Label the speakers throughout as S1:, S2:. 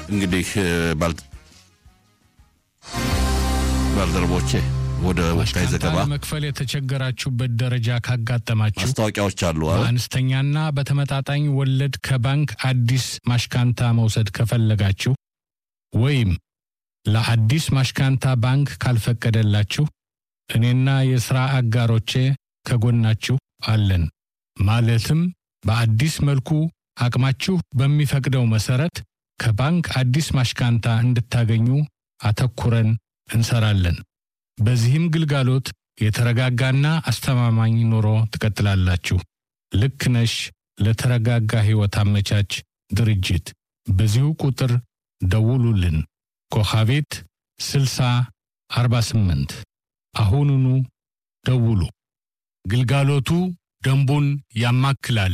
S1: እንግዲህ ባልደረቦቼ ወደ ወቅታዊ ዘገባ
S2: መክፈል የተቸገራችሁበት ደረጃ ካጋጠማችሁ
S1: ማስታወቂያዎች አሉ።
S2: በአነስተኛና በተመጣጣኝ ወለድ ከባንክ አዲስ ማሽካንታ መውሰድ ከፈለጋችሁ ወይም ለአዲስ ማሽካንታ ባንክ ካልፈቀደላችሁ እኔና የሥራ አጋሮቼ ከጎናችሁ አለን። ማለትም በአዲስ መልኩ አቅማችሁ በሚፈቅደው መሠረት ከባንክ አዲስ ማሽካንታ እንድታገኙ አተኩረን እንሰራለን። በዚህም ግልጋሎት የተረጋጋና አስተማማኝ ኑሮ ትቀጥላላችሁ። ልክ ነሽ ለተረጋጋ ሕይወት አመቻች ድርጅት በዚሁ ቁጥር ደውሉልን። ኮኻቤት 60 48 አሁኑኑ ደውሉ። ግልጋሎቱ ደንቡን ያማክላል።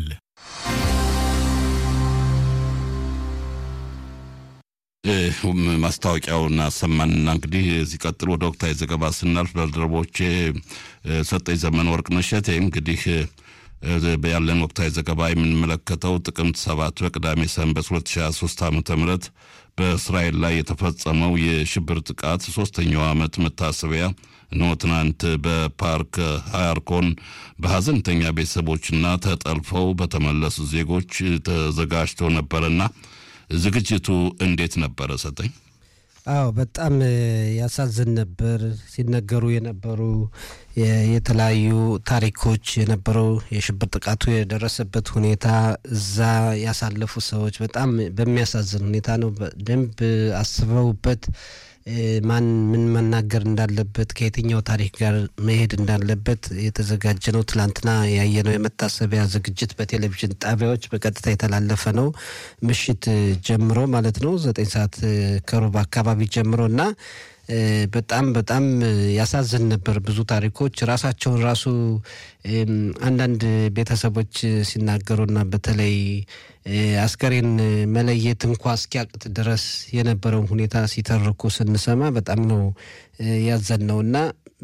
S1: ማስታወቂያውን አሰማንና እንግዲህ ሲቀጥል ወደ ወቅታዊ ዘገባ ስናልፍ ባልደረቦቼ ሰጠኝ ዘመን ወርቅ ነሸቴ እንግዲህ ያለን ወቅታዊ ዘገባ የምንመለከተው ጥቅምት ሰባት በቅዳሜ ሰንበት 2023 ዓ ም በእስራኤል ላይ የተፈጸመው የሽብር ጥቃት ሶስተኛው ዓመት መታሰቢያ እነሆ ትናንት በፓርክ ሃያርኮን በሐዘንተኛ ቤተሰቦችና ተጠልፈው በተመለሱ ዜጎች ተዘጋጅቶ ነበርና ዝግጅቱ እንዴት ነበረ? ሰጠኝ።
S3: አዎ በጣም ያሳዝን ነበር። ሲነገሩ የነበሩ የተለያዩ ታሪኮች የነበረው የሽብር ጥቃቱ የደረሰበት ሁኔታ እዛ ያሳለፉ ሰዎች በጣም በሚያሳዝን ሁኔታ ነው። በደንብ አስበውበት ማን ምን መናገር እንዳለበት ከየትኛው ታሪክ ጋር መሄድ እንዳለበት የተዘጋጀ ነው። ትላንትና ያየነው የመታሰቢያ ዝግጅት በቴሌቪዥን ጣቢያዎች በቀጥታ የተላለፈ ነው። ምሽት ጀምሮ ማለት ነው ዘጠኝ ሰዓት ከሩብ አካባቢ ጀምሮ እና በጣም በጣም ያሳዝን ነበር። ብዙ ታሪኮች ራሳቸውን ራሱ አንዳንድ ቤተሰቦች ሲናገሩና በተለይ አስከሬን መለየት እንኳ እስኪያቅት ድረስ የነበረውን ሁኔታ ሲተርኩ ስንሰማ በጣም ነው ያዘን ነው እና